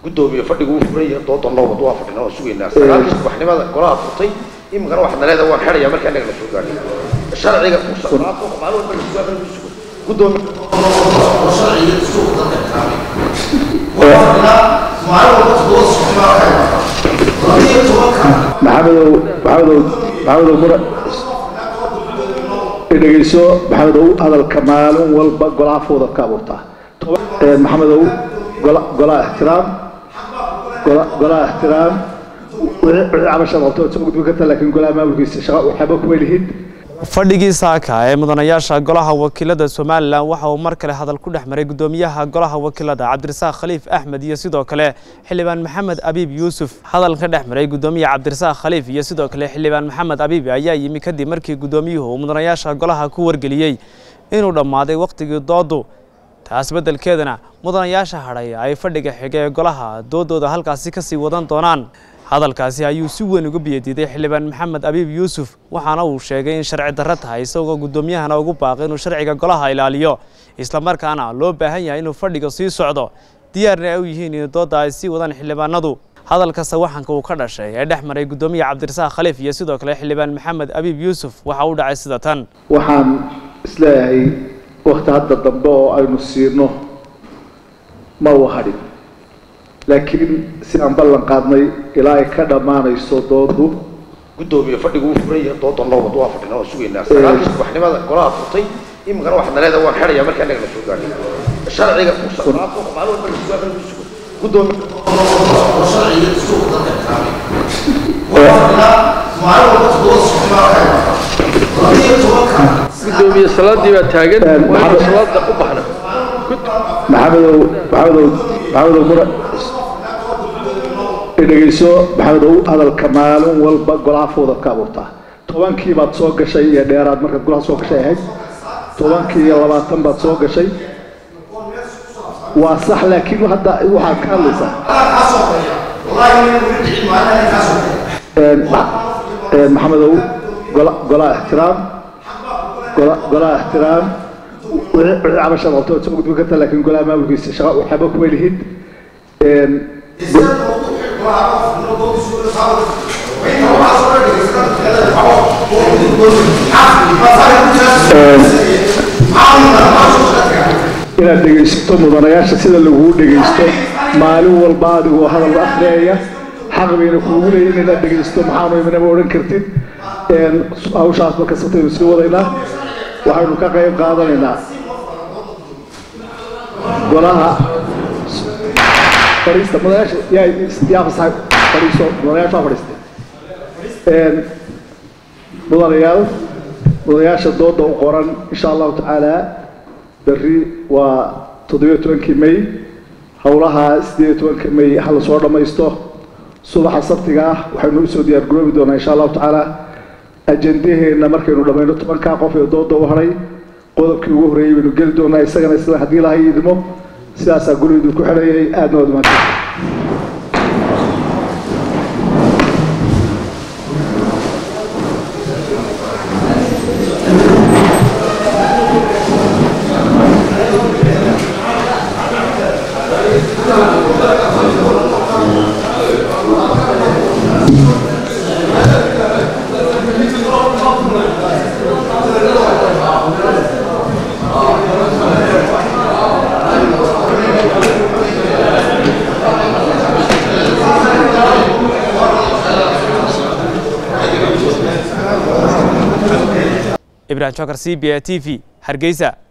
guddoomiye fadhigu uu furan yahay doodan loo wado waa fadhina oo sugaynaa sagaalkii subaxnimada golaha furtay iminkana waxaad naleeda waan xidhayaa markaa inaga la soo gaadhay sharciga musaaqaadka maalin walba la sugaa la sugo guddoomiye sharciga suuqa dadka maxamedow maxamedow maxamedow mura dhegeyso maxamedow hadalka maalin walba golaha fowdad ka abuurtaa maxamedow gola golaha ixtiraam gola golaha ixtiraam wixii cabasha qabto soo gudbin karta laakiin golaha maamulkiisa shaqa waxba kuma lihid fadhigii saaka ee mudanayaasha golaha wakiilada somalilan waxa uu mar kale hadal ku dhex maray guddoomiyaha golaha wakiilada cabdirasaaq khaliif axmed iyo sidoo kale xildhibaan maxamed abiib yuusuf hadal ka dhex maray guddoomiye cabdirasaaq khaliif iyo sidoo kale xildhibaan maxamed abiib ayaa yimi kadib markii guddoomiyuhu uu mudanayaasha golaha ku wargeliyey inuu dhammaaday wakhtigii doodu taas beddelkeedana mudanayaasha hadhay ay fadhiga xiga ee golaha doodooda halkaasi ka sii wadan doonaan hadalkaasi ayuu si weyn uga biyadiiday xildhibaan maxamed abiib yuusuf waxaana uu sheegay in sharci darro tahay isagoo guddoomiyahana ugu baaqay inuu sharciga golaha ilaaliyo islamarkaana loo baahan yahay inuu fadhiga sii socdo diyaarna ay u yihiin in doodda ay sii wadaan xildhibaanadu hadalka sawaxanka uu ka dhashay ee dhex maray guddoomiye cabdirasaaq khaliif iyo sidoo kale xildhibaan maxamed abiib yuusuf waxa uu dhacay sida tan waxaan isleeyahay wakti hadda dambe oo aynu siino ma uu hadhin laakiin si aan ballan qaadnay ilaa ay ka dhammaanayso doodu guddoomiye fadhigu uu furan yahay doodan loo wado waa fadhina oo sugaynaa sagaalkii subaxnimada golaha furtay iminkana waxaad naleeda waan xidhayaa markaa inaga la soo gaadhay sharciga musaaqaadka maalin walba la sugaa la sugo guddoomiye sharciga suuqa dadka gudoomiye salaadii baa taagan waa salaada u baxna maxamedow maxamedow maxamedow mura dhegeyso maxamedow hadalka maalin walba golaha fowdad ka abuurtaa tobankii baad soo gashay iyo dheeraad markaad golaha soo gashay ahayd tobankii iyo labaatan baad soo gashay waa sax laakiin hadda waxaad ka hadlaysaa maxamedow gola golaha ixtiraam gola golaha ixtiraam wixii cabasha qabto soo gudbin karta laakiin golaha maamulkiisa shaqa waxba kuma lihid inaad dhegaysato mudanayaasha sida laguu dhegaysto maalin walba adigoo hadal akhriyaya xaq bayna kuugu leeyihin inaad dhegaysto maxaanu iminama odhan kartid hawshaas marka sataynu sii wadaynaa waxaynu ka qayb qaadanaynaa golaha fadhiista mudanayaasha yaa yaa fasax fadhiiso mudanayaasha waa fadhiistay mudanayaal mudanayaasha dooda u qoran insha allahu tacaala berri waa toddobiyo tobankii may howlaha sideed iyo tobanka may ha la soo dhammaysto subaxa sabtiga ah waxaynu usoo diyaar garoobi doonaa insha allahu tacaala ajendaheenna markaynu dhammayno tobankaa qof ee dooda u haray qodobkii ugu horreeyey baynu geli doonaa isagana sida haddii lahay idmo sidaasaa gurigiidu ku xidhayay aadna waad mahadsan ibrahim jokar c b a t v hargeysa